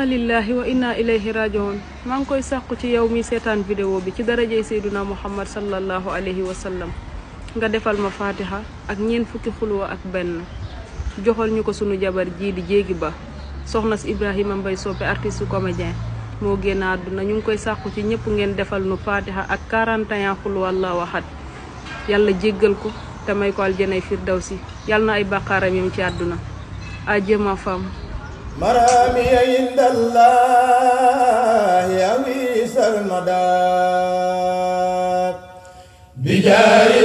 lillahi wa inna ilayhi rajiun maa ngi koy sàqu ci yow mi seetaan vidéo bi ci darajey seyduna muhammad sallallahu alayhi wa sallam nga defal ma fatiha ak ñeent fukki xulwa ak benn joxal ñu ko sunu jabar jii di jéegi ba soxna si ibrahima mbay soppe artiste comédien moo génn àdduna ñu ngi koy sàqu ci ñëpp ngeen defal nu fatiha ak 41 xulwa allahu ahad yàlla jéggal ko te may ko aljanay firdawsi yàlla na ay bàqaaram yam ci àdduna adieu ma femme مرامي عند الله أويس المدار بجاه